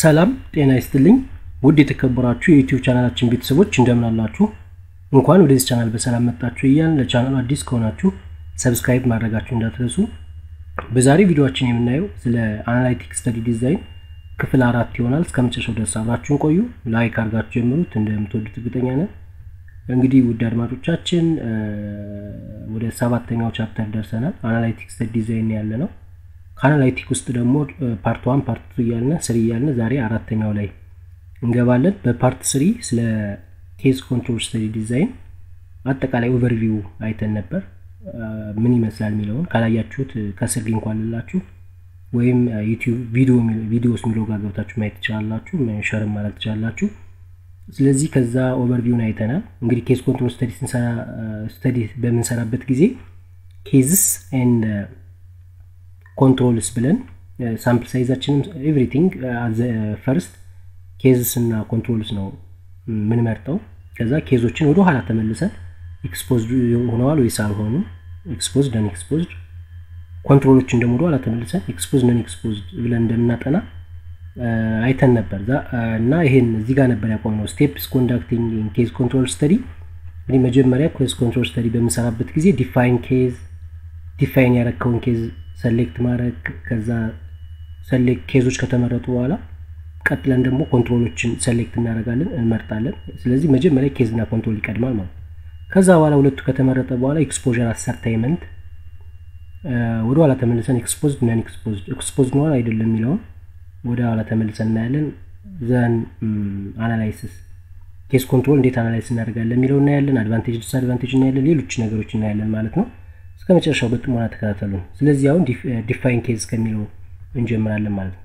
ሰላም ጤና ይስጥልኝ ውድ የተከበራችሁ የዩቲዩብ ቻናላችን ቤተሰቦች እንደምን አላችሁ? እንኳን ወደዚህ ቻናል በሰላም መጣችሁ እያልን ለቻናሉ አዲስ ከሆናችሁ ሰብስክራይብ ማድረጋችሁ እንዳትረሱ። በዛሬ ቪዲዮችን የምናየው ስለ አናላይቲክ ስተዲ ዲዛይን ክፍል አራት ይሆናል። እስከ መጨረሻው ድረስ አብራችሁን ቆዩ። ላይክ አድርጋችሁ ጀምሩት፣ እንደምትወዱት እርግጠኛ ነን። እንግዲህ ውድ አድማጮቻችን ወደ ሰባተኛው ቻፕተር ደርሰናል። አናላይቲክ ስተዲ ዲዛይን ያለ ነው። ከአናላይቲክ ውስጥ ደግሞ ፓርት ዋን ፓርት ቱ እያልን ስሪ እያልን ዛሬ አራተኛው ላይ እንገባለን። በፓርት ስሪ ስለ ኬዝ ኮንትሮል ስተዲ ዲዛይን አጠቃላይ ኦቨርቪው አይተን ነበር። ምን ይመስላል የሚለውን ካላያችሁት ከስር ሊንክ አለላችሁ ወይም ዩቲዩብ ቪዲዮስ የሚለው ጋር ገብታችሁ ማየት ትችላላችሁ፣ ሸርም ማለት ትችላላችሁ። ስለዚህ ከዛ ኦቨርቪውን አይተናል። እንግዲህ ኬዝ ኮንትሮል ስተዲ ስተዲ በምንሰራበት ጊዜ ኬዝስ ኤንድ ኮንትሮልስ ብለን ሳምፕል ሳይዛችንም ኤቭሪቲንግ ፈርስት ኬዝስ እና ኮንትሮልስ ነው የምንመርጠው። ከዛ ኬዞችን ወደ ኋላ ተመልሰን ኤክስፖዝድ ሆነዋል ወይስ አልሆኑ፣ ኤክስፖዝድ ነን ኤክስፖዝድ፣ ኮንትሮሎችን ደግሞ ወደ ኋላ ተመልሰን ኤክስፖዝድ ነን ኤክስፖዝድ ብለን እንደምናጠና አይተን ነበር እና ይሄን እዚህ ጋር ነበር ያቆምነው። ስቴፕስ ኮንዳክቲንግ ኬዝ ኮንትሮል ስተዲ። እንግዲህ መጀመሪያ ኬዝ ኮንትሮል ስተዲ በምንሰራበት ጊዜ ዲፋይን ኬዝ ዲፋይን ያረከውን ኬዝ ሰሌክት ማድረግ ከዛ ሰሌክት ኬዞች ከተመረጡ በኋላ ቀጥለን ደግሞ ኮንትሮሎችን ሰሌክት እናደርጋለን እንመርጣለን። ስለዚህ መጀመሪያ ኬዝ እና ኮንትሮል ይቀድማል ማለት ከዛ በኋላ ሁለቱ ከተመረጠ በኋላ ኤክስፖዠር አሰርታይመንት ወደ ኋላ ተመልሰን ኤክስፖዝድ ነን ኤክስፖዝድ ኤክስፖዝድ ነዋል አይደለም የሚለውን ወደ ኋላ ተመልሰን እናያለን። ዘን አናላይሲስ ኬስ ኮንትሮል እንዴት አናላይስ እናደርጋለን የሚለው እናያለን። አድቫንቴጅ ዲስ አድቫንቴጅ እናያለን። ሌሎች ነገሮች እናያለን ማለት ነው። እስከ መጨረሻው በጥሞና ተከታተሉ። ስለዚህ አሁን ዲፋይን ኬዝ ከሚለው እንጀምራለን ማለት ነው።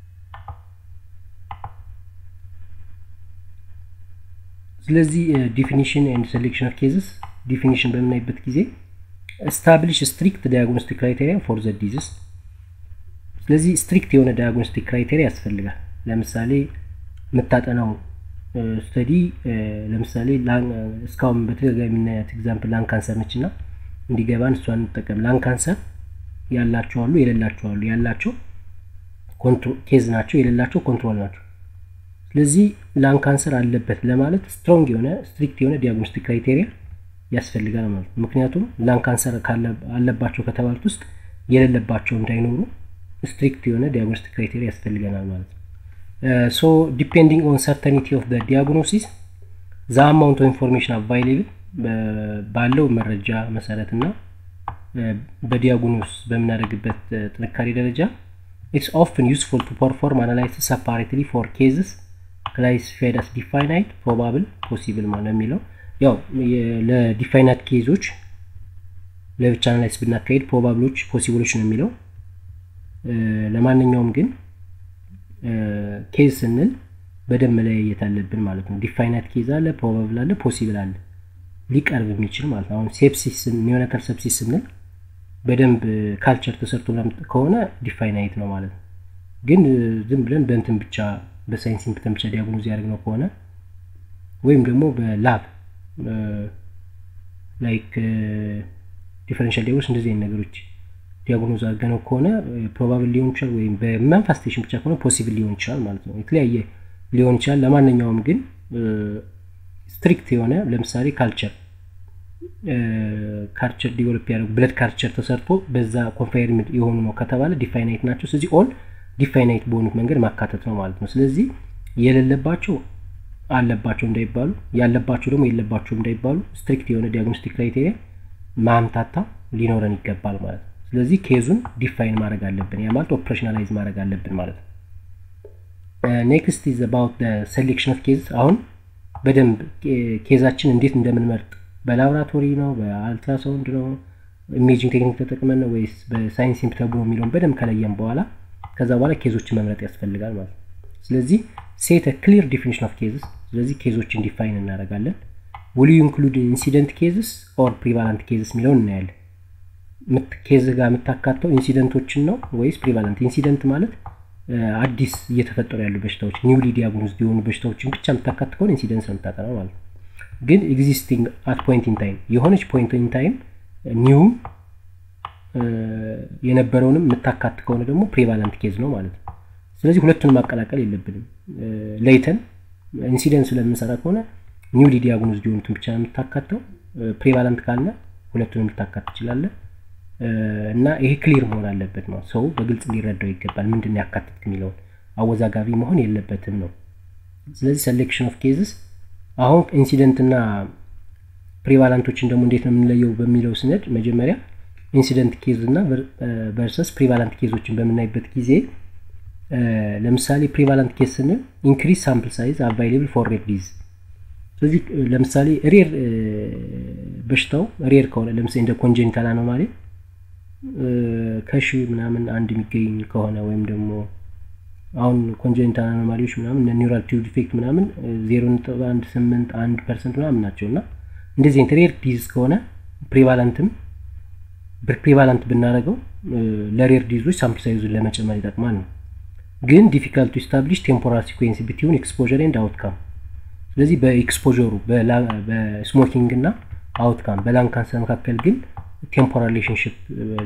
ስለዚህ ዲፊኒሽን ኤንድ ሴሌክሽን ኦፍ ኬዝስ ዲፊኒሽን በምናይበት ጊዜ ስታብሊሽ ስትሪክት ዳያግኖስቲክ ክራይቴሪያ ፎር ዘ ዲዝስ። ስለዚህ ስትሪክት የሆነ ዳያግኖስቲክ ክራይቴሪያ ያስፈልጋል። ለምሳሌ የምታጠናው ስተዲ ለምሳሌ እስካሁን በተደጋጋሚ የምናያት ኤግዛምፕል ላንግ ካንሰር ነች እና እንዲገባን እሷን እንጠቀም። ላንግ ካንሰር ያላቸው አሉ፣ የሌላቸው አሉ። ያላቸው ኬዝ ናቸው፣ የሌላቸው ኮንትሮል ናቸው። ስለዚህ ላንግ ካንሰር አለበት ለማለት ስትሮንግ የሆነ ስትሪክት የሆነ ዲያግኖስቲክ ክራይቴሪያ ያስፈልጋል ማለት ነው። ምክንያቱም ላንግ ካንሰር አለባቸው ከተባሉት ውስጥ የሌለባቸው እንዳይኖሩ ስትሪክት የሆነ ዲያግኖስቲክ ክራይቴሪያ ያስፈልገናል ማለት ነው። ሶ ዲፔንዲንግ ኦን ሰርተኒቲ ኦፍ ዲያግኖሲስ ዘ አማውንት ኦፍ ኢንፎርሜሽን አቫይሌብል ባለው መረጃ መሰረት እና በዲያግኖስ በምናደርግበት ጥንካሬ ደረጃ ኢትስ ኦፍን ዩስፉል ቱ ፐርፎርም አናላይሲስ ሰፓሬትሊ ፎር ኬዝስ ክላሲፋይድ አስ ዲፋይናይት ፕሮባብል ፖሲብል ማለት የሚለው ያው ለዲፋይናይት ኬዞች ለብቻ አናላይስ ብናካሄድ ፕሮባብሎች ፖሲብሎች ነው የሚለው ለማንኛውም ግን ኬዝ ስንል በደንብ መለያየት አለብን ማለት ነው። ዲፋይናይት ኬዝ አለ፣ ፕሮባብል አለ፣ ፖሲብል አለ ሊቀርብ የሚችል ማለት ነው። አሁን ሴፕሲስ ኒዮናታል ሰፕሲስ ስንል በደንብ ካልቸር ተሰርቶ ከሆነ ዲፋይናይት ነው ማለት ነው። ግን ዝም ብለን በእንትን ብቻ በሳይንስ ሲምፕተም ብቻ ዲያግኖዝ ያደርግነው ከሆነ ወይም ደግሞ በላብ ላይክ ዲፈረንሻል ዲያግኖስ እንደዚህ አይነት ነገሮች ዲያግኖዝ አድርገነው ከሆነ ፕሮባብል ሊሆን ይችላል፣ ወይም በማንፋስቴሽን ብቻ ከሆነ ፖሲብል ሊሆን ይችላል ማለት ነው። የተለያየ ሊሆን ይችላል። ለማንኛውም ግን ስትሪክት የሆነ ለምሳሌ ካልቸር ካልቸር ዲቨሎፕ ያደረጉ ብለድ ካልቸር ተሰርቶ በዛ ኮንፋይርምድ የሆኑ ነው ከተባለ ዲፋይናይት ናቸው። ስለዚህ ኦል ዲፋይናይት በሆኑት መንገድ ማካተት ነው ማለት ነው። ስለዚህ የሌለባቸው አለባቸው እንዳይባሉ፣ ያለባቸው ደግሞ የለባቸው እንዳይባሉ ስትሪክት የሆነ ዲያግኖስቲክ ክራይቴሪያ ማምታታ ሊኖረን ይገባል ማለት ነው። ስለዚህ ኬዙን ዲፋይን ማድረግ አለብን። ያ ማለት ኦፕሬሽናላይዝ ማድረግ አለብን ማለት ነው። ኔክስት ኢዝ አባውት ሴሌክሽን ኦፍ ኬዝ አሁን በደንብ ኬዛችን እንዴት እንደምንመርጥ በላቦራቶሪ ነው፣ በአልትራሳውንድ ነው፣ ኢሜጂንግ ቴክኒክ ተጠቅመን ነው ወይስ በሳይንስ ሲምፕተም ነው የሚለውን በደንብ ከለየን በኋላ ከዛ በኋላ ኬዞችን መምረጥ ያስፈልጋል ማለት ነው። ስለዚህ ሴት ክሊር ዲፊኒሽን ኦፍ ኬዝስ። ስለዚህ ኬዞችን ዲፋይን እናደርጋለን። ውል ዩ ኢንክሉድ ኢንሲደንት ኬዝስ ኦር ፕሪቫለንት ኬዝስ የሚለውን እናያለን። ኬዝ ጋር የምታካተው ኢንሲደንቶችን ነው ወይስ ፕሪቫለንት? ኢንሲደንት ማለት አዲስ እየተፈጠሩ ያሉ በሽታዎች ኒውሊ ዲያግኖዝ የሆኑ በሽታዎችን ብቻ የምታካት ከሆነ ኢንሲደንስ ነው የምታጠናው ማለት ነው። ግን ኤግዚስቲንግ አት ፖይንት ኢን ታይም የሆነች ፖይንት ኢን ታይም ኒውም የነበረውንም የምታካት ከሆነ ደግሞ ፕሪቫለንት ኬዝ ነው ማለት ነው። ስለዚህ ሁለቱን ማቀላቀል የለብንም። ለይተን ኢንሲደንስ ስለምንሰራ ከሆነ ኒውሊ ዲያግኖዝድ የሆኑትን ብቻ ነው የምታካተው። ፕሪቫለንት ካልነ ሁለቱንም ልታካት ትችላለ እና ይሄ ክሊር መሆን አለበት ነው። ሰው በግልጽ ሊረዳው ይገባል። ምንድን ነው ያካትት የሚለውን አወዛጋቢ መሆን የለበትም ነው። ስለዚህ ሴሌክሽን ኦፍ ኬዝስ አሁን ኢንሲደንት እና ፕሪቫላንቶችን ደግሞ እንዴት ነው የምንለየው በሚለው ስነድ መጀመሪያ ኢንሲደንት ኬዝ እና ቨርሰስ ፕሪቫላንት ኬዞችን በምናይበት ጊዜ ለምሳሌ ፕሪቫላንት ኬዝ ስንል ኢንክሪዝ ሳምፕል ሳይዝ አቫይሌብል ፎር ሬር ዲዝ ስለዚህ ለምሳሌ ሬር በሽታው ሬር ከሆነ ለምሳሌ እንደ ኮንጀኒታል አኖማሊ ከሺ ምናምን አንድ የሚገኝ ከሆነ ወይም ደግሞ አሁን ኮንጀኒታል አኖማሊዎች ምናምን ኒውራል ቲዩብ ዲፌክት ምናምን ዜሮ ነጥብ አንድ ስምንት አንድ ፐርሰንት ምናምን ናቸው እና እንደዚህ አይነት ሬር ዲዝ ከሆነ ፕሪቫላንትም ፕሪቫላንት ብናደረገው ለሬር ዲዞች ሳምፕል ሳይዙን ለመጨመር ይጠቅማል ነው። ግን ዲፊካልት ቱ ስታብሊሽ ቴምፖራል ሲኩዌንስ ቢትዊን ኤክስፖዠር ኤንድ አውትካም። ስለዚህ በኤክስፖዠሩ በስሞኪንግ እና አውትካም በላንግ ካንሰር መካከል ግን ቴምፖራል ሪሌሽንሽፕ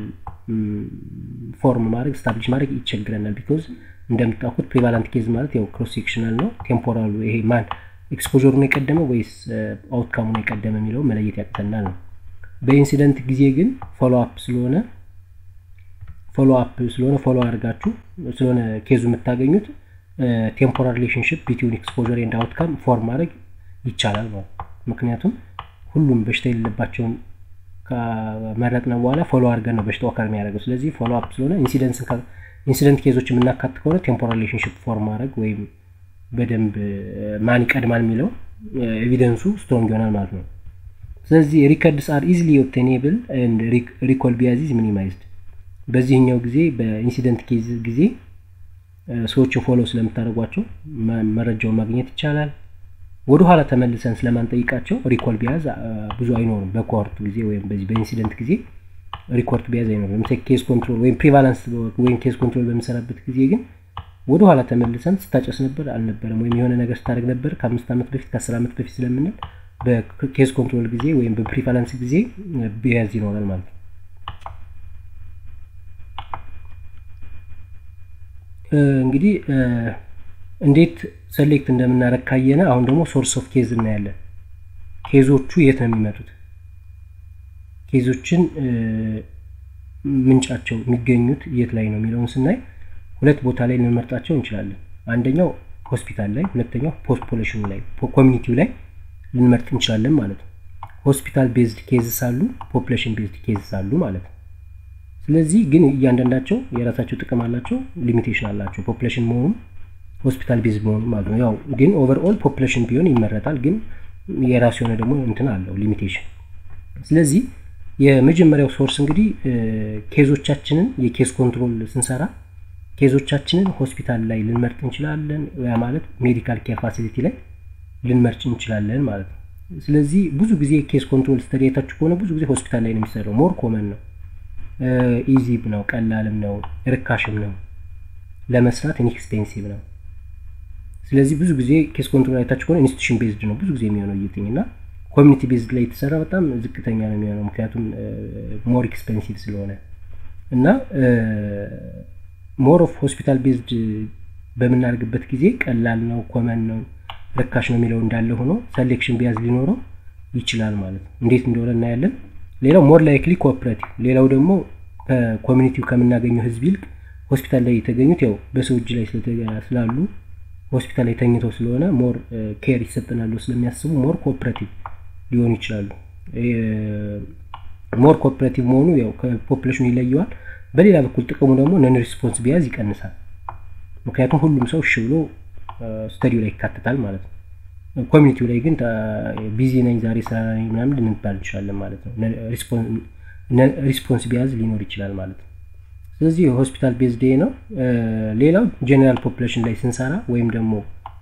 ፎርም ማድረግ ስታብሊሽ ማድረግ ይቸግረናል። ቢኮዝ እንደምታውቁት ፕሪቫላንት ኬዝ ማለት ያው ክሮስ ሴክሽናል ነው። ቴምፖራሉ ይሄ ማን ኤክስፖዠሩ ነው የቀደመ ወይስ አውትካሙ ነው የቀደመ የሚለው መለየት ያቅተናል ነው። በኢንሲደንት ጊዜ ግን ፎሎ አፕ ስለሆነ ፎሎ አፕ ስለሆነ ፎሎ አድርጋችሁ ስለሆነ ኬዙ የምታገኙት ቴምፖራል ሪሌሽንሽፕ ቢትዊን ኤክስፖዠር ኤንድ አውትካም ፎርም ማድረግ ይቻላል ማለት ምክንያቱም ሁሉም በሽታ የሌለባቸውን ከመረጥነ በኋላ ፎሎ አድርገን ነው በሽታው አካል የሚያደርገው። ስለዚህ ፎሎ አፕ ስለሆነ ኢንሲደንት ኬዞች የምናካት ከሆነ ቴምፖራል ሪሌሽንሽፕ ፎርም ማድረግ ወይም በደንብ ማን ይቀድማል የሚለው ኤቪደንሱ ስትሮንግ ይሆናል ማለት ነው። ስለዚህ ሪከርድስ አር ኢዝሊ ኦብቴኔብል ኤንድ ሪኮል ቢያዚዝ ሚኒማይዝድ። በዚህኛው ጊዜ በኢንሲደንት ኬዝ ጊዜ ሰዎችን ፎሎ ስለምታደርጓቸው መረጃውን ማግኘት ይቻላል። ወደ ኋላ ተመልሰን ስለማንጠይቃቸው ሪኮል ቢያዝ ብዙ አይኖርም። በኮርት ጊዜ ወይም በዚህ በኢንሲደንት ጊዜ ሪኮርት ቢያዝ አይኖርም። ለምሳሌ ኬዝ ኮንትሮል ወይም ፕሪቫላንስ ወይም ኬዝ ኮንትሮል በሚሰራበት ጊዜ ግን ወደ ኋላ ተመልሰን ስታጨስ ነበር አልነበረም፣ ወይም የሆነ ነገር ስታደርግ ነበር ከአምስት ዓመት በፊት ከአስር ዓመት በፊት ስለምንል በኬዝ ኮንትሮል ጊዜ ወይም በፕሪቫላንስ ጊዜ ቢያዝ ይኖራል ማለት ነው። እንግዲህ እንዴት ሰሌክት እንደምናደርግ ካየነ አሁን ደግሞ ሶርስ ኦፍ ኬዝ እናያለን። ኬዞቹ የት ነው የሚመጡት? ኬዞችን ምንጫቸው የሚገኙት የት ላይ ነው የሚለውን ስናይ ሁለት ቦታ ላይ ልንመርጣቸው እንችላለን። አንደኛው ሆስፒታል ላይ፣ ሁለተኛው ፖፑሌሽኑ ላይ ኮሚኒቲው ላይ ልንመርጥ እንችላለን ማለት ነው። ሆስፒታል ቤዝድ ኬዝስ አሉ፣ ፖፑሌሽን ቤዝድ ኬዝስ አሉ ማለት ነው። ስለዚህ ግን እያንዳንዳቸው የራሳቸው ጥቅም አላቸው፣ ሊሚቴሽን አላቸው። ፖፑሌሽን መሆኑም ሆስፒታል ቤዝድ መሆኑ ማለት ነው። ያው ግን ኦቨርኦል ፖፑሌሽን ቢሆን ይመረጣል፣ ግን የራሱ የሆነ ደግሞ እንትን አለው ሊሚቴሽን። ስለዚህ የመጀመሪያው ሶርስ እንግዲህ ኬዞቻችንን የኬዝ ኮንትሮል ስንሰራ ኬዞቻችንን ሆስፒታል ላይ ልንመርጥ እንችላለን። ያ ማለት ሜዲካል ኬር ፋሲሊቲ ላይ ልንመርጭ እንችላለን ማለት ነው። ስለዚህ ብዙ ጊዜ ኬዝ ኮንትሮል ስተዲ አይታችሁ ከሆነ ብዙ ጊዜ ሆስፒታል ላይ ነው የሚሰራው። ሞር ኮመን ነው፣ ኢዚም ነው፣ ቀላልም ነው፣ ርካሽም ነው፣ ለመስራት ኢንኤክስፔንሲቭ ነው። ስለዚህ ብዙ ጊዜ ኬስ ኮንትሮል አይታችሁ ከሆነ ኢንስቲቱሽን ቤዝድ ነው ብዙ ጊዜ የሚሆነው እይትኝ እና ኮሚኒቲ ቤዝድ ላይ የተሰራ በጣም ዝቅተኛ ነው የሚሆነው ምክንያቱም ሞር ኤክስፔንሲቭ ስለሆነ እና ሞር ኦፍ ሆስፒታል ቤዝድ በምናደርግበት ጊዜ ቀላል ነው፣ ኮመን ነው፣ ርካሽ ነው የሚለው እንዳለ ሆኖ ሰሌክሽን ቢያዝ ሊኖረው ይችላል ማለት ነው። እንዴት እንደሆነ እናያለን። ሌላው ሞር ላይክሊ ኮኦፕሬቲቭ፣ ሌላው ደግሞ ከኮሚኒቲው ከምናገኘው ህዝብ ይልቅ ሆስፒታል ላይ የተገኙት ያው በሰው እጅ ላይ ስላሉ ሆስፒታል ላይ ተኝተው ስለሆነ ሞር ኬር ይሰጠናሉ ስለሚያስቡ ሞር ኮኦፕሬቲቭ ሊሆኑ ይችላሉ። ሞር ኮኦፕሬቲቭ መሆኑ ያው ከፖፕሌሽኑ ይለየዋል። በሌላ በኩል ጥቅሙ ደግሞ ነን ሪስፖንስ ቢያዝ ይቀንሳል። ምክንያቱም ሁሉም ሰው እሺ ብሎ ስተዲው ላይ ይካተታል ማለት ነው። ኮሚኒቲው ላይ ግን ቢዚ ነኝ ዛሬ ስራ ነኝ ምናምን ልንባል እንችላለን ማለት ነው። ሪስፖንስ ቢያዝ ሊኖር ይችላል ማለት ነው። ስለዚህ ሆስፒታል ቤዝድ ነው። ሌላው ጄኔራል ፖፕሌሽን ላይ ስንሰራ ወይም ደግሞ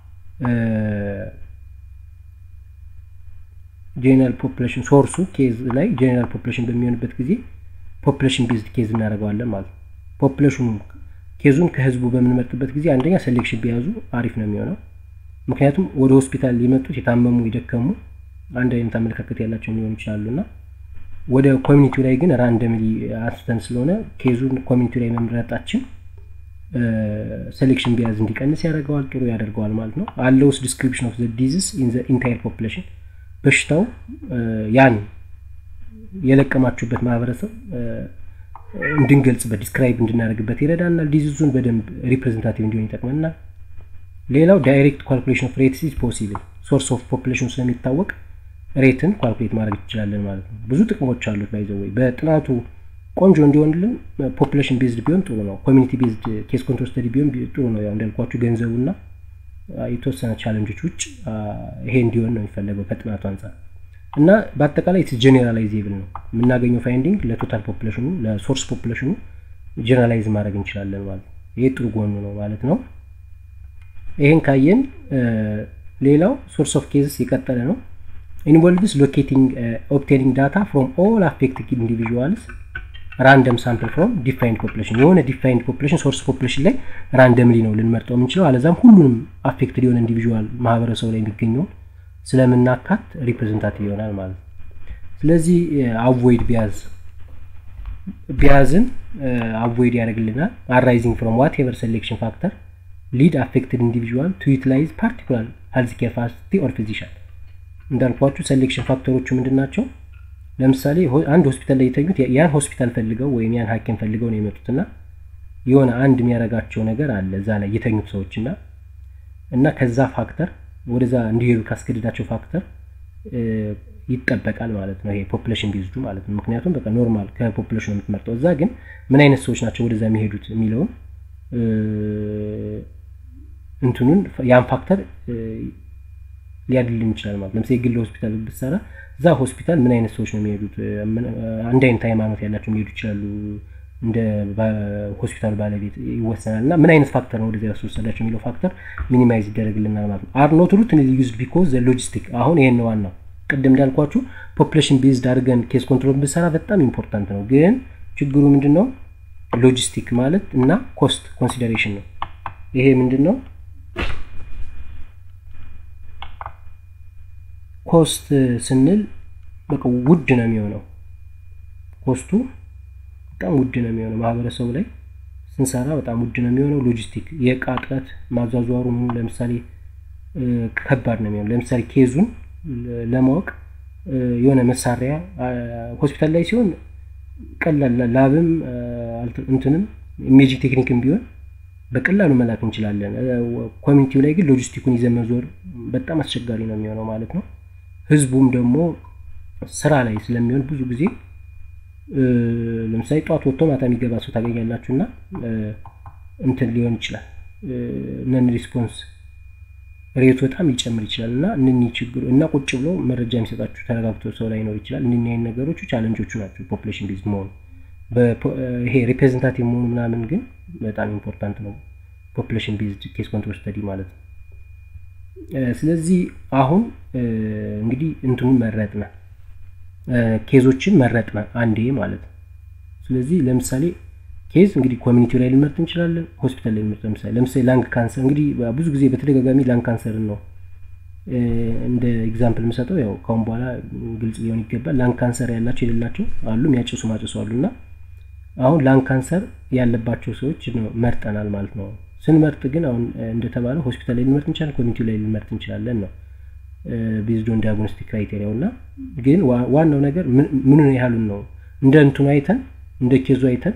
ጄኔራል ፖፕሌሽን ሶርሱ ኬዝ ላይ ጄኔራል ፖፕሌሽን በሚሆንበት ጊዜ ፖፕሌሽን ቤዝድ ኬዝ እናደርገዋለን ማለት ነው። ፖፕሌሽኑ ኬዙን ከህዝቡ በምንመርጥበት ጊዜ አንደኛ ሴሌክሽን ቢያዙ አሪፍ ነው የሚሆነው። ምክንያቱም ወደ ሆስፒታል ሊመጡት የታመሙ የደከሙ አንድ አይነት አመለካከት ያላቸው ሊሆኑ ይችላሉ እና ወደ ኮሚኒቲው ላይ ግን ራንደምሊ አንስተን ስለሆነ ኬዙን ኮሚኒቲው ላይ መምረጣችን ሴሌክሽን ቢያዝ እንዲቀንስ ያደርገዋል፣ ጥሩ ያደርገዋል ማለት ነው። አለውስ ዲስክሪፕሽን ኦፍ ዲዚዝ ኢን ኢንታየር ፖፕሌሽን በሽታው ያን የለቀማችሁበት ማህበረሰብ እንድንገልጽበት ዲስክራይብ እንድናደርግበት ይረዳናል። ዲዚዙን በደንብ ሪፕሬዘንታቲቭ እንዲሆን ይጠቅመናል። ሌላው ዳይሬክት ካልኩሌሽን ኦፍ ሬትስ ኢዝ ፖሲብል ሶርስ ኦፍ ፖፕሌሽን ስለሚታወቅ ሬትን ካልኩሌት ማድረግ እንችላለን ማለት ነው። ብዙ ጥቅሞች አሉት። ባይዘወይ በጥናቱ ቆንጆ እንዲሆንልን ፖፕሌሽን ቤዝድ ቢሆን ጥሩ ነው። ኮሚኒቲ ቤዝድ ኬስ ኮንትሮል ስተዲ ቢሆን ጥሩ ነው። ያው እንዳልኳችሁ ገንዘቡና የተወሰነ ቻለንጆች ውጭ ይሄ እንዲሆን ነው የሚፈለገው ከጥናቱ አንጻር እና በአጠቃላይ ጀኔራላይዜብል ነው የምናገኘው ፋይንዲንግ ለቶታል ፖፕሌሽኑ ለሶርስ ፖፕሌሽኑ ጀነራላይዝ ማድረግ እንችላለን ማለት ነው። ይሄ ጥሩ ጎኑ ነው ማለት ነው። ይሄን ካየን ሌላው ሶርስ ኦፍ ኬዝስ የቀጠለ ነው። ኢንቮልቭስ ሎኬቲንግ ኦብቴኒንግ ዳታ ፍሮም ኦል አፌክትድ ኢንዲቪዥዋልስ ራንደም ሳምፕል ፍሮም ዲፋይንድ ፖፕሌሽን የሆነ ዲፋይንድ ፖፕሌሽን ሶርስ ፖፕሌሽን ላይ ራንደምሊ ነው ልንመርጠው የምንችለው። አለዛም ሁሉንም አፌክትድ የሆነ ኢንዲቪዥዋል ማህበረሰቡ ላይ የሚገኘውን ስለምናካት ሪፕሬዘንታቲቭ ይሆናል ማለት ነው። ስለዚህ አቮይድ ቢያዝ ቢያዝን አቮይድ ያደርግልናል። አራይዚንግ ፍሮም ዋት ኤቨር ሴሌክሽን ፋክተር ሊድ አፌክትድ ኢንዲቪዥዋል ቱ ዩቲላይዝ ፓርቲኩላር ሄልዝ ኬር ፋሲሊቲ ኦር ፊዚሻን እንዳልኳችሁ ሴሌክሽን ፋክተሮቹ ምንድን ናቸው? ለምሳሌ አንድ ሆስፒታል ላይ የተኙት ያን ሆስፒታል ፈልገው ወይም ያን ሐኪም ፈልገው ነው የመጡት እና የሆነ አንድ የሚያደርጋቸው ነገር አለ እዛ ላይ የተኙት ሰዎች እና እና ከዛ ፋክተር ወደዛ እንዲሄዱ ካስገድዳቸው ፋክተር ይጠበቃል ማለት ነው። ይሄ ፖፕሌሽን ቤዝዱ ማለት ነው። ምክንያቱም በቃ ኖርማል ከፖፕሌሽኑ የምትመርጠው እዛ ግን ምን አይነት ሰዎች ናቸው ወደዛ የሚሄዱት የሚለውን እንትኑን ያን ፋክተር ሊያድልን ይችላል ማለት ለምሳሌ የግል ሆስፒታል ብትሰራ እዛ ሆስፒታል ምን አይነት ሰዎች ነው የሚሄዱት? አንድ አይነት ሃይማኖት ያላቸው የሚሄዱ ይችላሉ። እንደ ሆስፒታሉ ባለቤት ይወሰናል እና ምን አይነት ፋክተር ነው ወደዚያ ያስወሰዳቸው የሚለው ፋክተር ሚኒማይዝ ይደረግልናል ማለት ነው። አር ኖት ሩት ዩዝ ቢኮዝ ዘ ሎጂስቲክ አሁን ይሄን ዋናው ቅድም እንዳልኳችሁ ፖፕሌሽን ቤዝድ አድርገን ኬስ ኮንትሮል ብሰራ በጣም ኢምፖርታንት ነው። ግን ችግሩ ምንድን ነው? ሎጂስቲክ ማለት እና ኮስት ኮንሲደሬሽን ነው። ይሄ ምንድን ነው? ኮስት ስንል በቃ ውድ ነው የሚሆነው። ኮስቱ በጣም ውድ ነው የሚሆነው። ማህበረሰቡ ላይ ስንሰራ በጣም ውድ ነው የሚሆነው። ሎጂስቲክ የእቃ እጥረት ማዟዟሩ ምኑ ለምሳሌ ከባድ ነው የሚሆነው። ለምሳሌ ኬዙን ለማወቅ የሆነ መሳሪያ ሆስፒታል ላይ ሲሆን ቀላል ላብም እንትንም ኢሜጂንግ ቴክኒክም ቢሆን በቀላሉ መላክ እንችላለን። ኮሚኒቲው ላይ ግን ሎጂስቲኩን ይዘን መዞር በጣም አስቸጋሪ ነው የሚሆነው ማለት ነው። ህዝቡም ደግሞ ስራ ላይ ስለሚሆን ብዙ ጊዜ ለምሳሌ ጠዋት ወጥቶ ማታ የሚገባ ሰው ታገኛላችሁ እና እንትን ሊሆን ይችላል ነን ሪስፖንስ ሬቱ በጣም ሊጨምር ይችላል እና እነኚህ ችግሩ እና ቁጭ ብሎ መረጃ የሚሰጣችሁ ተረጋግቶ ሰው ላይኖር ይችላል። እነኚህ አይነት ነገሮቹ ቻለንጆቹ ናቸው ፖፕሌሽን ቤዝ መሆኑ። ይሄ ሪፕሬዘንታቲቭ መሆኑ ምናምን ግን በጣም ኢምፖርታንት ነው ፖፕሌሽን ቤዝድ ኬስ ኮንትሮል ስተዲ ማለት ነው። ስለዚህ አሁን እንግዲህ እንትኑን መረጥነ ኬዞችን መረጥነ አንዴ ማለት ነው። ስለዚህ ለምሳሌ ኬዝ እንግዲህ ኮሚኒቲው ላይ ልንመርጥ እንችላለን፣ ሆስፒታል ላይ ልንመርጥ ለምሳሌ ለምሳሌ ላንግ ካንሰር እንግዲህ ብዙ ጊዜ በተደጋጋሚ ላንግ ካንሰርን ነው እንደ ኤግዛምፕል የምሰጠው። ያው ካሁን በኋላ ግልጽ ሊሆን ይገባል። ላንግ ካንሰር ያላቸው የሌላቸው አሉ፣ የሚያጨሱ ማጨሱ አሉ እና አሁን ላንግ ካንሰር ያለባቸው ሰዎች መርጠናል ማለት ነው። ስንመርጥ ግን አሁን እንደተባለው ሆስፒታል ላይ ልንመርጥ እንችላለን፣ ኮሚኒቲ ላይ ልንመርጥ እንችላለን ነው ቤዝዶን ዲያግኖስቲክ ክራይቴሪያው እና ግን ዋናው ነገር ምኑ ያህሉን ነው እንደ እንትኑ አይተን እንደ ኬዙ አይተን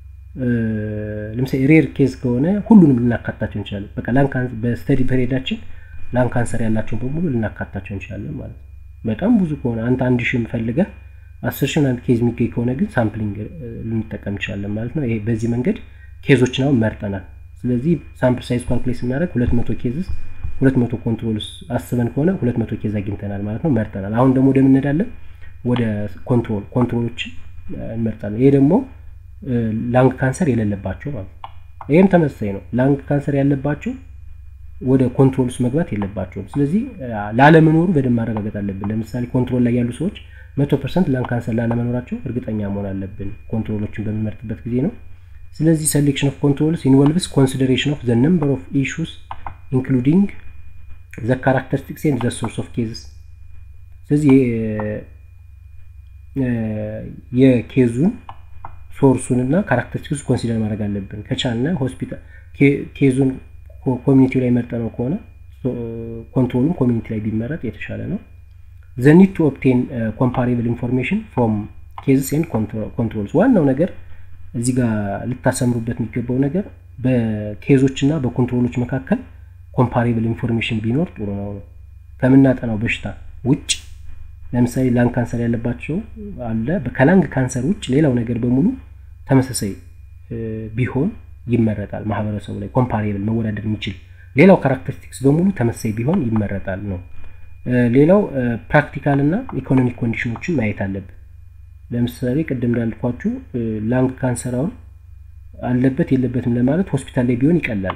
ለምሳሌ ሬር ኬዝ ከሆነ ሁሉንም ልናካታቸው እንችላለን። በቃ በስተዲ ፐሬዳችን ላንግ ካንሰር ያላቸውን በሙሉ ልናካታቸው እንችላለን ማለት ነው። በጣም ብዙ ከሆነ አንተ አንድ ሺህ ፈልገህ አስር ሺህ አንድ ኬዝ የሚገኝ ከሆነ ግን ሳምፕሊንግ ልንጠቀም እንችላለን ማለት ነው። ይሄ በዚህ መንገድ ኬዞችን አሁን መርጠናል። ስለዚህ ሳምፕል ሳይዝ ካልኩሌት ስናደርግ ሁለት መቶ ኬዝስ ሁለት መቶ ኮንትሮልስ አስበን ከሆነ ሁለት መቶ ኬዝ አግኝተናል ማለት ነው፣ መርጠናል። አሁን ደግሞ ወደ ምንሄዳለን ወደ ኮንትሮል ኮንትሮሎችን እንመርጣለን። ይሄ ደግሞ ላንግ ካንሰር የሌለባቸው ማለት ነው። ይህም ተመሳሳይ ነው። ላንግ ካንሰር ያለባቸው ወደ ኮንትሮል ውስጥ መግባት የለባቸውም። ስለዚህ ላለመኖሩ በደንብ ማረጋገጥ አለብን። ለምሳሌ ኮንትሮል ላይ ያሉ ሰዎች መቶ ፐርሰንት ላንግ ካንሰር ላለመኖራቸው እርግጠኛ መሆን አለብን ኮንትሮሎችን በሚመርጥበት ጊዜ ነው። ስለዚህ ሴሌክሽን ኦፍ ኮንትሮልስ ኢንቮልቭስ ኮንሲደሬሽን ኦፍ ዘ ነምበር ኦፍ ኢሹስ ኢንክሉዲንግ ዘ ካራክተሪስቲክስ ኤንድ ዘ ሶርስ ኦፍ ኬዝስ። ስለዚህ የኬዙን ሶርሱን እና ካራክተሪስቲክሱ ኮንሲደር ማድረግ አለብን። ከቻልነ ሆስፒታል ኬዙን ኮሚኒቲው ላይ መርጠ ነው ከሆነ ኮንትሮሉም ኮሚኒቲ ላይ ቢመረጥ የተሻለ ነው። ዘ ኒድ ቱ ኦፕቴን ኮምፓሬብል ኢንፎርሜሽን ፍሮም ኬዝስ ኤንድ ኮንትሮልስ። ዋናው ነገር እዚህ ጋር ልታሰምሩበት የሚገባው ነገር በኬዞች እና በኮንትሮሎች መካከል ኮምፓሬብል ኢንፎርሜሽን ቢኖር ጥሩ ነው ነው ከምናጠናው በሽታ ውጭ ለምሳሌ ላንግ ካንሰር ያለባቸው አለ። ከላንግ ካንሰር ውጭ ሌላው ነገር በሙሉ ተመሳሳይ ቢሆን ይመረጣል። ማህበረሰቡ ላይ ኮምፓሬብል መወዳደር የሚችል ሌላው ካራክተሪስቲክስ በሙሉ ተመሳሳይ ቢሆን ይመረጣል ነው። ሌላው ፕራክቲካል እና ኢኮኖሚክ ኮንዲሽኖችን ማየት አለብን። ለምሳሌ ቅድም እንዳልኳችሁ ላንግ ካንሰር አሁን አለበት የለበትም ለማለት ሆስፒታል ላይ ቢሆን ይቀላል።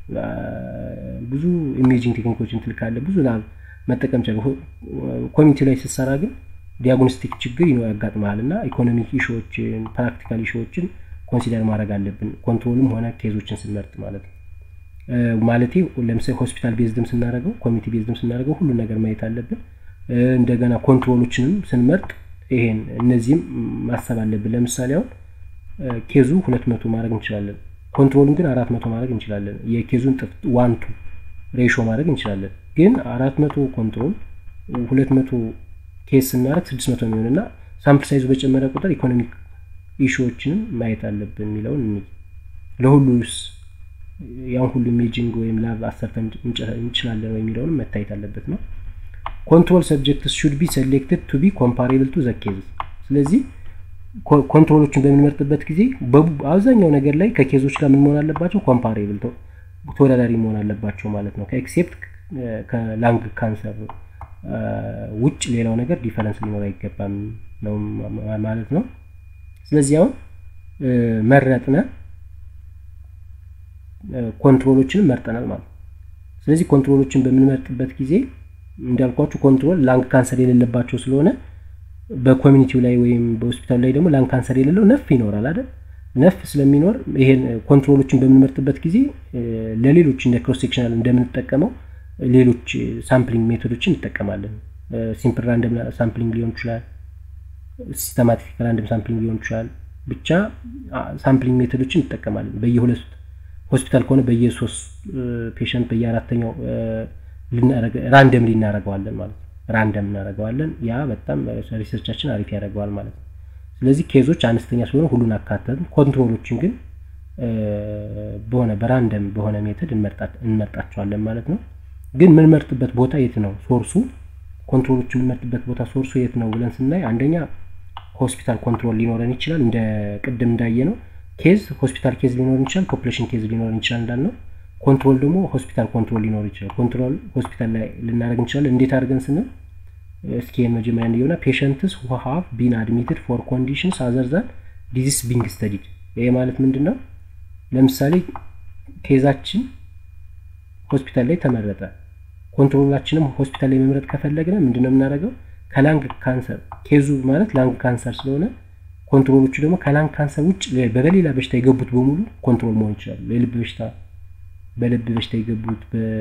ብዙ ኢሜጂንግ ቴክኒኮችን ትልካለ ብዙ ላብ መጠቀም ቻለ። ኮሚኒቲ ላይ ስትሰራ ግን ዲያግኖስቲክ ችግር ይኖ ያጋጥመሃል እና ኢኮኖሚክ ኢሹዎችን ፕራክቲካል ኢሹዎችን ኮንሲደር ማድረግ አለብን ኮንትሮልም ሆነ ኬዞችን ስንመርጥ ማለት ነው። ማለቴ ለምሳሌ ሆስፒታል ቤዝድም ስናደርገው ኮሚኒቲ ቤዝድም ስናደርገው ሁሉን ነገር ማየት አለብን። እንደገና ኮንትሮሎችንም ስንመርጥ ይሄን እነዚህም ማሰብ አለብን። ለምሳሌ አሁን ኬዙ ሁለት መቶ ማድረግ እንችላለን። ኮንትሮሉን ግን አራት መቶ ማድረግ እንችላለን። የኬዙን ጥፍ ዋንቱ ሬሾ ማድረግ እንችላለን። ግን አራት መቶ ኮንትሮል ሁለት መቶ ኬስ ስናደርግ ስድስት መቶ የሚሆን እና ሳምፕል ሳይዙ በጨመረ ቁጥር ኢኮኖሚክ ኢሹዎችንም ማየት አለብን የሚለውን እኒ ለሁሉስ ያን ሁሉ ኢሜጂንግ ወይም ላብ አሰርተን እንችላለን ወይ የሚለውንም መታየት አለበት ነው። ኮንትሮል ሰብጀክትስ ሹድ ቢ ሴሌክትድ ቱ ቢ ኮምፓሬብል ቱ ዘ ኬዝስ። ስለዚህ ኮንትሮሎችን በምንመርጥበት ጊዜ አብዛኛው ነገር ላይ ከኬዞች ጋር ምን መሆን አለባቸው? ኮምፓሬብል ተወዳዳሪ መሆን አለባቸው ማለት ነው። ከኤክሴፕት ከላንግ ካንሰር ውጭ ሌላው ነገር ዲፈረንስ ሊኖር አይገባም ነው ማለት ነው። ስለዚህ አሁን መረጥነ ኮንትሮሎችን መርጠናል ማለት ነው። ስለዚህ ኮንትሮሎችን በምንመርጥበት ጊዜ እንዳልኳችሁ ኮንትሮል ላንግ ካንሰር የሌለባቸው ስለሆነ በኮሚኒቲው ላይ ወይም በሆስፒታሉ ላይ ደግሞ ላንግ ካንሰር የሌለው ነፍ ይኖራል አይደል? ነፍ ስለሚኖር ይሄን ኮንትሮሎችን በምንመርጥበት ጊዜ ለሌሎች እንደ ክሮስ ሴክሽናል እንደምንጠቀመው ሌሎች ሳምፕሊንግ ሜቶዶችን እንጠቀማለን። ሲምፕል ራንደም ሳምፕሊንግ ሊሆን ይችላል፣ ሲስተማቲክ ራንደም ሳምፕሊንግ ሊሆን ይችላል። ብቻ ሳምፕሊንግ ሜቶዶችን እንጠቀማለን። በየሁለት ሆስፒታል ከሆነ በየሶስት ፔሸንት በየአራተኛው ራንደም እናደርገዋለን ማለት ነው። ራንደም እናደርገዋለን። ያ በጣም ሪሰርቻችን አሪፍ ያደርገዋል ማለት ነው። ስለዚህ ኬዞች አነስተኛ ስለሆነ ሁሉን አካተትን። ኮንትሮሎችን ግን በሆነ በራንደም በሆነ ሜተድ እንመርጣቸዋለን ማለት ነው። ግን የምንመርጥበት ቦታ የት ነው? ሶርሱ ኮንትሮሎች የምንመርጥበት ቦታ ሶርሱ የት ነው ብለን ስናይ አንደኛ ሆስፒታል ኮንትሮል ሊኖረን ይችላል። እንደ ቅድም እንዳየ ነው ኬዝ ሆስፒታል ኬዝ ሊኖረን ይችላል። ፖፕሌሽን ኬዝ ሊኖረን ይችላል እንዳልነው ኮንትሮል ደግሞ ሆስፒታል ኮንትሮል ሊኖር ይችላል። ኮንትሮል ሆስፒታል ላይ ልናደርግ እንችላለን። እንዴት አድርገን ስንል እስኪ መጀመሪያ እንዲሆነ ፔሸንትስ ሁ ሃቭ ቢን አድሚትድ ፎር ኮንዲሽንስ አዘር ዛን ዲዚስ ቢንግ ስተዲድ። ይሄ ማለት ምንድን ነው? ለምሳሌ ኬዛችን ሆስፒታል ላይ ተመረጠ። ኮንትሮላችንም ሆስፒታል ላይ መምረጥ ከፈለግን ምንድን ነው የምናደርገው? ከላንግ ካንሰር ኬዙ ማለት ላንግ ካንሰር ስለሆነ ኮንትሮሎቹ ደግሞ ከላንግ ካንሰር ውጭ በሌላ በሽታ የገቡት በሙሉ ኮንትሮል መሆን ይችላሉ። የልብ በሽታ በልብ በሽታ የገቡት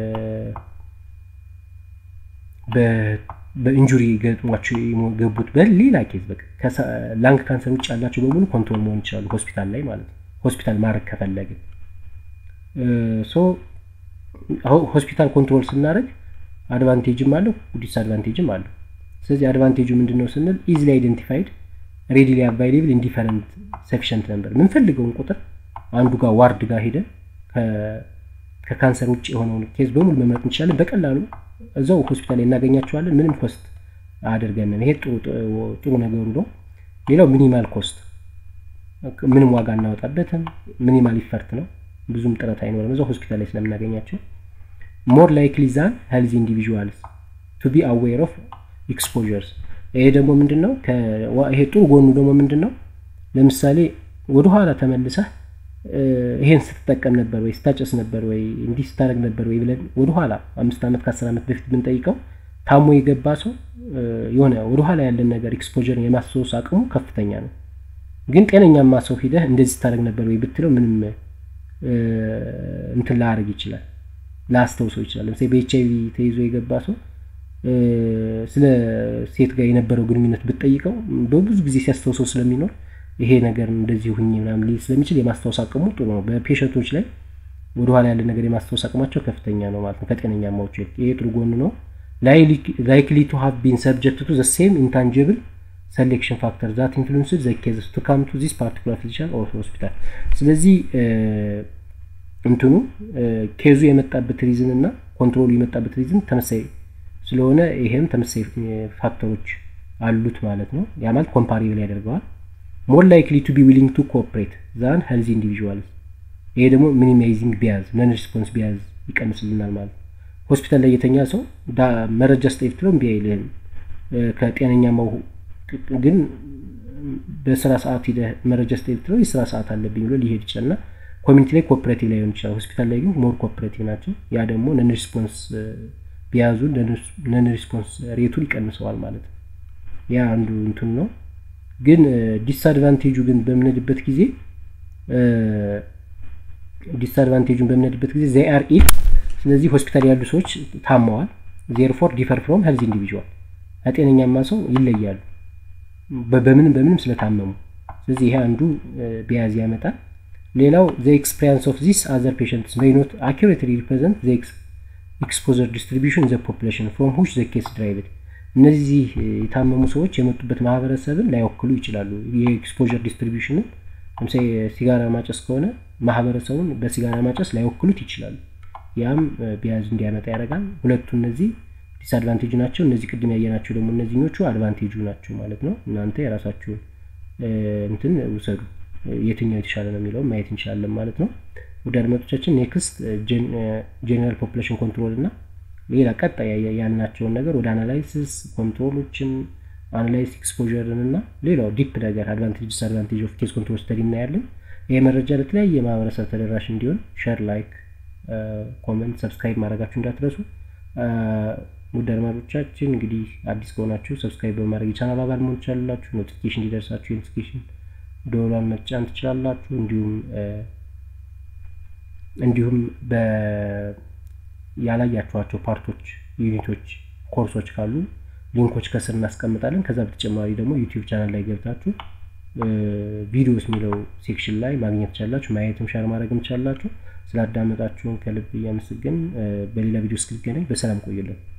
በኢንጁሪ ገጥሟቸው የገቡት በሌላ ኬዝ በቃ ላንግ ካንሰር ውጭ ያላቸው በሙሉ ኮንትሮል መሆን ይችላሉ ሆስፒታል ላይ ማለት ነው። ሆስፒታል ማድረግ ከፈለግን ሶ ሆስፒታል ኮንትሮል ስናደርግ አድቫንቴጅም አለው ዲስአድቫንቴጅም አለው። ስለዚህ አድቫንቴጁ ምንድን ነው ስንል ኢዚሊ አይደንቲፋይድ ሬዲሊ አቫይሌብል ኢንዲፈረንት ሰፊሽንት ነበር የምንፈልገውን ቁጥር አንዱ ጋር ዋርድ ጋር ሄደን ከካንሰር ውጭ የሆነውን ኬዝ በሙሉ መምረጥ እንችላለን። በቀላሉ እዛው ሆስፒታል ላይ እናገኛቸዋለን። ምንም ኮስት አድርገንን። ይሄ ጥሩ ነገሩ ነው። ሌላው ሚኒማል ኮስት፣ ምንም ዋጋ እናወጣበትም። ሚኒማል ኢፈርት ነው። ብዙም ጥረት አይኖርም እዛው ሆስፒታል ላይ ስለምናገኛቸው። ሞር ላይክሊ ዛን ሄልዚ ኢንዲቪዥዋልስ ቱ ቢ አዌር ኦፍ ኤክስፖዠርስ። ይሄ ደግሞ ምንድን ነው? ይሄ ጥሩ ጎኑ ደግሞ ምንድን ነው? ለምሳሌ ወደኋላ ተመልሰህ ይሄን ስትጠቀም ነበር ወይ ስታጨስ ነበር ወይ እንዲህ ስታደርግ ነበር ወይ ብለን ወደኋላ አምስት ዓመት ከአስር ዓመት በፊት ብንጠይቀው ታሞ የገባ ሰው የሆነ ወደኋላ ያለን ነገር ኤክስፖዠርን የማስታወስ አቅሙ ከፍተኛ ነው። ግን ጤነኛማ ሰው ሂደህ እንደዚህ ስታደርግ ነበር ወይ ብትለው ምንም እንትን ላያደርግ ይችላል፣ ላያስታውሰው ይችላል። ለምሳሌ በኤች አይቪ ተይዞ የገባ ሰው ስለ ሴት ጋር የነበረው ግንኙነት ብትጠይቀው በብዙ ጊዜ ሲያስታውሰው ስለሚኖር ይሄ ነገር እንደዚህ ሁኝ ምናምን ሊል ስለሚችል የማስታወስ አቅሙ ጥሩ ነው። በፔሸንቶች ላይ ወደኋላ ያለ ነገር የማስታወስ አቅማቸው ከፍተኛ ነው ማለት ነው ከጤነኛማዎቹ ይልቅ። ይሄ ጥሩ ጎን ነው። ላይክሊ ቱ ሃቭ ቢን ሰብጀክት ቱ ዘ ሴም ኢንታንጅብል ሰሌክሽን ፋክተር ዛት ኢንፍሉንስድ ዘ ኬዝስ ቱ ካም ቱ ዚስ ፓርቲኩላር ፊዚሻን ኦር ሆስፒታል። ስለዚህ እንትኑ ኬዙ የመጣበት ሪዝን እና ኮንትሮሉ የመጣበት ሪዝን ተመሳይ ስለሆነ ይሄም ተመሳይ ፋክተሮች አሉት ማለት ነው። ያ ማለት ኮምፓሪብል ያደርገዋል። ሞር ላይክሊ ቱ ቢ ዊሊንግ ቱ ኮኦፕሬት ዛን ሄልዚ ኢንዲቪዥዋልስ። ይሄ ደግሞ ሚኒማይዚንግ ቢያዝ ነን ሪስፖንስ ቢያዝ ይቀንስልናል ማለት ነው። ሆስፒታል ላይ የተኛ ሰው መረጃ ስጠኝ ብትለው እምቢ አይልህም። ከጤነኛማው ግን በስራ ሰዓት ሂደህ መረጃ ስጠኝ ብትለው የስራ ሰዓት አለብኝ ብሎ ሊሄድ ይችላል እና ኮሚኒቲ ላይ ኮኦፕሬቲቭ ላይሆን ይችላል። ሆስፒታል ላይ ግን ሞር ኮኦፕሬቲቭ ናቸው። ያ ደግሞ ነን ሪስፖንስ ቢያዙ ነን ሪስፖንስ ሬቱን ይቀንሰዋል ማለት ነው። ያ አንዱ እንትን ነው። ግን ዲስአድቫንቴጁ ግን በምንሄድበት ጊዜ ዲስአድቫንቴጁን በምንሄድበት ጊዜ ዘይ አር ኢል ስለዚህ ሆስፒታል ያሉ ሰዎች ታመዋል። ዜርፎር ዲፈር ፍሮም ሄልዝ ኢንዲቪዥዋል ከጤነኛማ ሰው ይለያሉ በምንም በምንም ስለታመሙ። ስለዚህ ይሄ አንዱ ቢያዝ ያመጣል። ሌላው ዘ ኤክስፔሪንስ ኦፍ ዚስ አዘር ፔሸንትስ ሜይ ኖት አኪሬትሊ ሪፕሬዘንት ዘ ኤክስፖዘር ዲስትሪቢሽን ዘ ፖፑሌሽን ፍሮም ሁች ዘ ኬስ ድራይቭድ እነዚህ የታመሙ ሰዎች የመጡበት ማህበረሰብን ላይወክሉ ይችላሉ። የኤክስፖዠር ዲስትሪቢሽንን ለምሳሌ ሲጋራ ማጨስ ከሆነ ማህበረሰቡን በሲጋራ ማጨስ ላይወክሉት ይችላሉ። ያም ቢያዝ እንዲያመጣ ያደርጋል። ሁለቱ እነዚህ ዲስአድቫንቴጁ ናቸው። እነዚህ ቅድም ያየናቸው ደግሞ እነዚህኞቹ አድቫንቴጁ ናቸው ማለት ነው። እናንተ የራሳችሁን እንትን ውሰዱ። የትኛው የተሻለ ነው የሚለውን ማየት እንችላለን ማለት ነው። ወደ አድማጮቻችን ኔክስት ጄኔራል ፖፑሌሽን ኮንትሮል እና ሌላ ቀጣይ ያልናቸውን ነገር ወደ አናላይሲስ ኮንትሮሎችን አናላይስ ኤክስፖዠርን እና ሌላው ዲፕ ነገር አድቫንቴጅ ዲስአድቫንቴጅ ኦፍ ኬስ ኮንትሮል ስተዲ እናያለን። ይህ መረጃ ለተለያየ ማህበረሰብ ተደራሽ እንዲሆን ሸር፣ ላይክ፣ ኮመንት፣ ሰብስክራይብ ማድረጋችሁ እንዳትረሱ። ውድ አድማጮቻችን እንግዲህ አዲስ ከሆናችሁ ሰብስክራይብ በማድረግ የቻናል አባል መሆን ትችላላችሁ። ኖቲፊኬሽን እንዲደርሳችሁ የኖቲፊኬሽን ደወሏን መጫን ትችላላችሁ። እንዲሁም እንዲሁም ያላያችኋቸው ፓርቶች፣ ዩኒቶች፣ ኮርሶች ካሉ ሊንኮች ከስር እናስቀምጣለን። ከዛ በተጨማሪ ደግሞ ዩቲዩብ ቻናል ላይ ገብታችሁ ቪዲዮስ የሚለው ሴክሽን ላይ ማግኘት ትችላላችሁ። ማየትም ሻር ማድረግም ትችላላችሁ። ስላዳመጣችሁን ከልብ እያመሰገን በሌላ ቪዲዮ እስክንገናኝ በሰላም ቆዩልን።